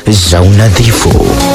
za unadhifu.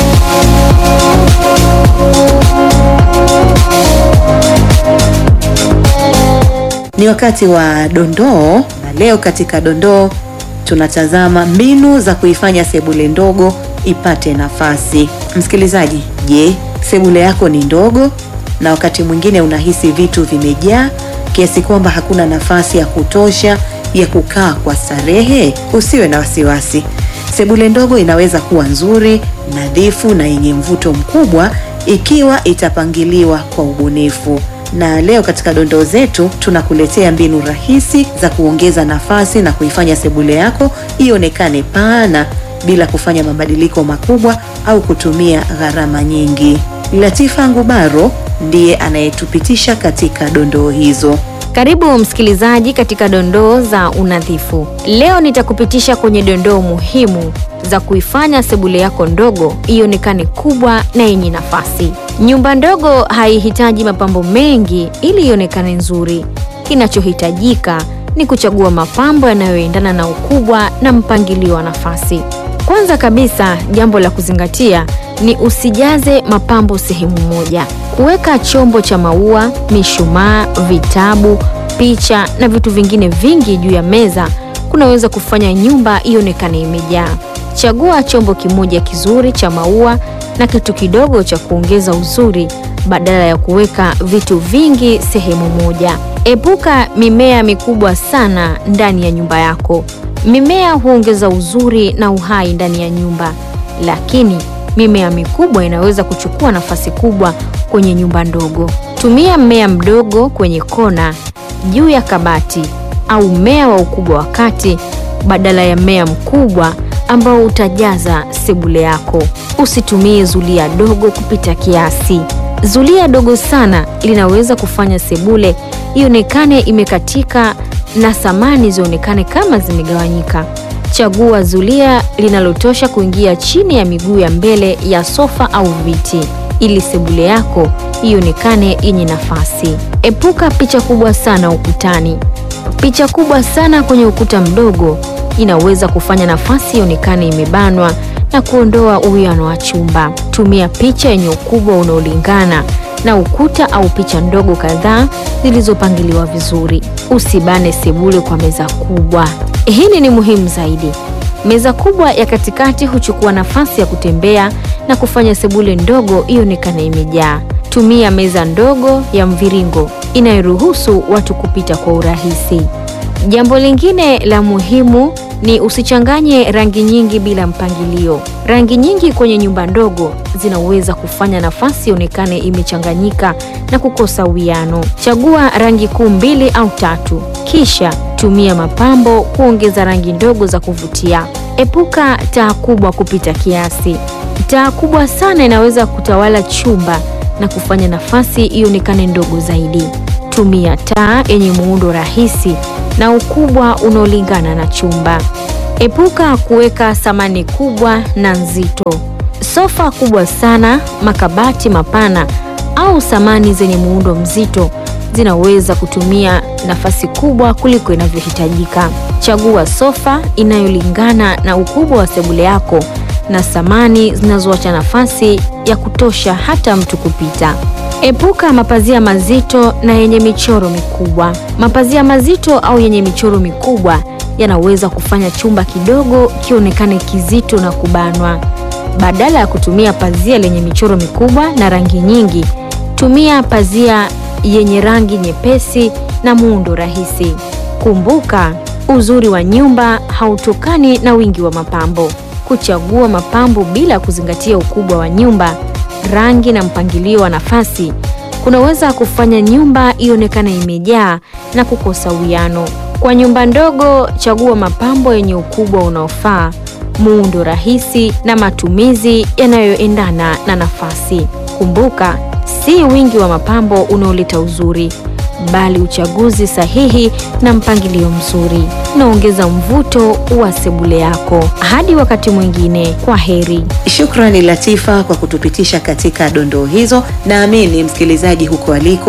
Ni wakati wa dondoo, na leo katika dondoo tunatazama mbinu za kuifanya sebule ndogo ipate nafasi. Msikilizaji, je, sebule yako ni ndogo na wakati mwingine unahisi vitu vimejaa kiasi kwamba hakuna nafasi ya kutosha ya kukaa kwa starehe? Usiwe na wasiwasi. Sebule ndogo inaweza kuwa nzuri, nadhifu na yenye mvuto mkubwa ikiwa itapangiliwa kwa ubunifu. Na leo katika dondoo zetu tunakuletea mbinu rahisi za kuongeza nafasi na kuifanya sebule yako ionekane pana bila kufanya mabadiliko makubwa au kutumia gharama nyingi. Latifa Ngubaro ndiye anayetupitisha katika dondoo hizo. Karibu msikilizaji katika dondoo za unadhifu. Leo nitakupitisha kwenye dondoo muhimu za kuifanya sebule yako ndogo ionekane kubwa na yenye nafasi. Nyumba ndogo haihitaji mapambo mengi ili ionekane nzuri. Kinachohitajika ni kuchagua mapambo yanayoendana na ukubwa na mpangilio wa nafasi. Kwanza kabisa, jambo la kuzingatia ni usijaze mapambo sehemu moja. Kuweka chombo cha maua, mishumaa, vitabu, picha na vitu vingine vingi juu ya meza kunaweza kufanya nyumba ionekane imejaa. Chagua chombo kimoja kizuri cha maua na kitu kidogo cha kuongeza uzuri badala ya kuweka vitu vingi sehemu moja. Epuka mimea mikubwa sana ndani ya nyumba yako. Mimea huongeza uzuri na uhai ndani ya nyumba, lakini mimea mikubwa inaweza kuchukua nafasi kubwa kwenye nyumba ndogo. Tumia mmea mdogo kwenye kona, juu ya kabati au mmea wa ukubwa wa kati badala ya mmea mkubwa ambao utajaza sebule yako. Usitumie zulia dogo kupita kiasi. Zulia dogo sana linaweza kufanya sebule ionekane imekatika na samani zionekane kama zimegawanyika. Chagua zulia linalotosha kuingia chini ya miguu ya mbele ya sofa au viti ili sebule yako ionekane yenye nafasi. Epuka picha kubwa sana ukutani. Picha kubwa sana kwenye ukuta mdogo inaweza kufanya nafasi ionekane imebanwa na kuondoa uwiano wa chumba. Tumia picha yenye ukubwa unaolingana na ukuta au picha ndogo kadhaa zilizopangiliwa vizuri. Usibane sebule kwa meza kubwa. Hili ni muhimu zaidi. Meza kubwa ya katikati huchukua nafasi ya kutembea na kufanya sebule ndogo ionekane imejaa. Tumia meza ndogo ya mviringo inayoruhusu watu kupita kwa urahisi. Jambo lingine la muhimu ni usichanganye rangi nyingi bila mpangilio. Rangi nyingi kwenye nyumba ndogo zinaweza kufanya nafasi ionekane imechanganyika na kukosa uwiano. Chagua rangi kuu mbili au tatu, kisha tumia mapambo kuongeza rangi ndogo za kuvutia. Epuka taa kubwa kupita kiasi. Taa kubwa sana inaweza kutawala chumba na kufanya nafasi ionekane ndogo zaidi. Tumia taa yenye muundo rahisi na ukubwa unaolingana na chumba. Epuka kuweka samani kubwa na nzito. Sofa kubwa sana, makabati mapana au samani zenye muundo mzito zinaweza kutumia nafasi kubwa kuliko inavyohitajika. Chagua sofa inayolingana na ukubwa wa sebule yako na samani zinazoacha nafasi ya kutosha hata mtu kupita. Epuka mapazia mazito na yenye michoro mikubwa. Mapazia mazito au yenye michoro mikubwa yanaweza kufanya chumba kidogo kionekane kizito na kubanwa. Badala ya kutumia pazia lenye michoro mikubwa na rangi nyingi, tumia pazia yenye rangi nyepesi na muundo rahisi. Kumbuka, uzuri wa nyumba hautokani na wingi wa mapambo. Kuchagua mapambo bila kuzingatia ukubwa wa nyumba, rangi na mpangilio wa nafasi kunaweza kufanya nyumba ionekane imejaa na kukosa uwiano. Kwa nyumba ndogo, chagua mapambo yenye ukubwa unaofaa, muundo rahisi na matumizi yanayoendana na nafasi. Kumbuka, si wingi wa mapambo unaoleta uzuri, bali uchaguzi sahihi na mpangilio mzuri unaongeza mvuto wa sebule yako. Hadi wakati mwingine, kwa heri. Shukrani Latifa kwa kutupitisha katika dondoo hizo. Naamini msikilizaji huko aliko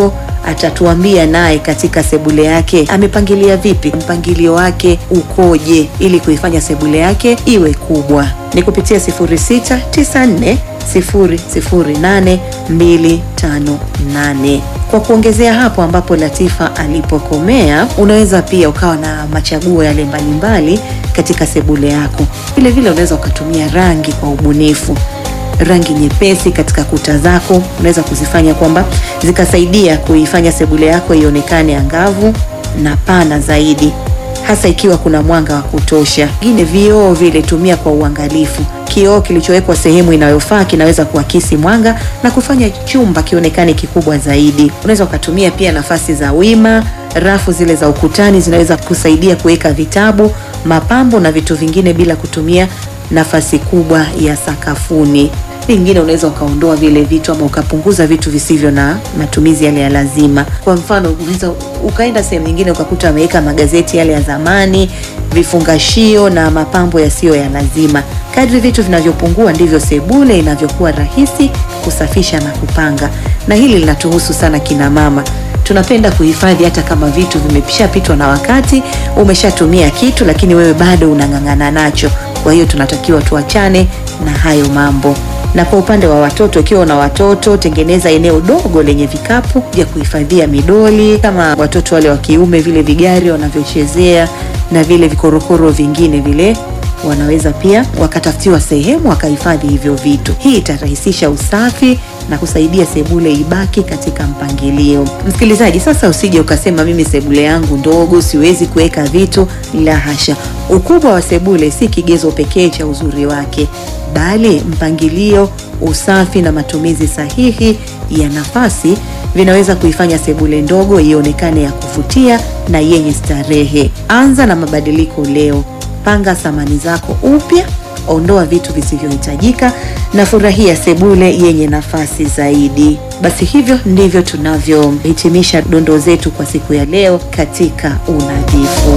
atatuambia naye katika sebule yake amepangilia vipi, mpangilio wake ukoje, ili kuifanya sebule yake iwe kubwa. Ni kupitia 0694 008 258. Kwa kuongezea hapo ambapo Latifa alipokomea, unaweza pia ukawa na machaguo yale mbalimbali katika sebule yako. Vile vile unaweza ukatumia rangi kwa ubunifu rangi nyepesi katika kuta zako unaweza kuzifanya kwamba zikasaidia kuifanya sebule yako ionekane angavu na pana zaidi, hasa ikiwa kuna mwanga wa kutosha. Ingine vioo vile tumia kwa uangalifu. Kioo kilichowekwa sehemu inayofaa kinaweza kuakisi mwanga na kufanya chumba kionekane kikubwa zaidi. Unaweza ukatumia pia nafasi za wima. Rafu zile za ukutani zinaweza kusaidia kuweka vitabu, mapambo na vitu vingine bila kutumia nafasi kubwa ya sakafuni. Vingine unaweza ukaondoa vile vitu ama ukapunguza vitu visivyo na matumizi yale ya lazima. Kwa mfano, unaweza ukaenda sehemu nyingine ukakuta wameweka magazeti yale ya zamani, vifungashio na mapambo yasiyo ya lazima. Kadri vitu vinavyopungua ndivyo sebule inavyokuwa rahisi kusafisha na kupanga, na hili linatuhusu sana kina mama. Tunapenda kuhifadhi hata kama vitu vimeshapitwa na wakati, umeshatumia kitu lakini wewe bado unang'ang'ana nacho. Kwa hiyo tunatakiwa tuachane na hayo mambo. Na kwa upande wa watoto, ikiwa una watoto, tengeneza eneo dogo lenye vikapu vya kuhifadhia midoli, kama watoto wale wa kiume, vile vigari wanavyochezea na vile vikorokoro vingine vile wanaweza pia wakatafutiwa sehemu wakahifadhi hivyo vitu. Hii itarahisisha usafi na kusaidia sebule ibaki katika mpangilio. Msikilizaji, sasa usije ukasema mimi sebule yangu ndogo, siwezi kuweka vitu. La hasha, ukubwa wa sebule si kigezo pekee cha uzuri wake, bali mpangilio, usafi na matumizi sahihi ya nafasi vinaweza kuifanya sebule ndogo ionekane ya kuvutia na yenye starehe. Anza na mabadiliko leo. Panga samani zako upya, ondoa vitu visivyohitajika na furahia sebule yenye nafasi zaidi. Basi hivyo ndivyo tunavyohitimisha dondoo zetu kwa siku ya leo katika unadhifu.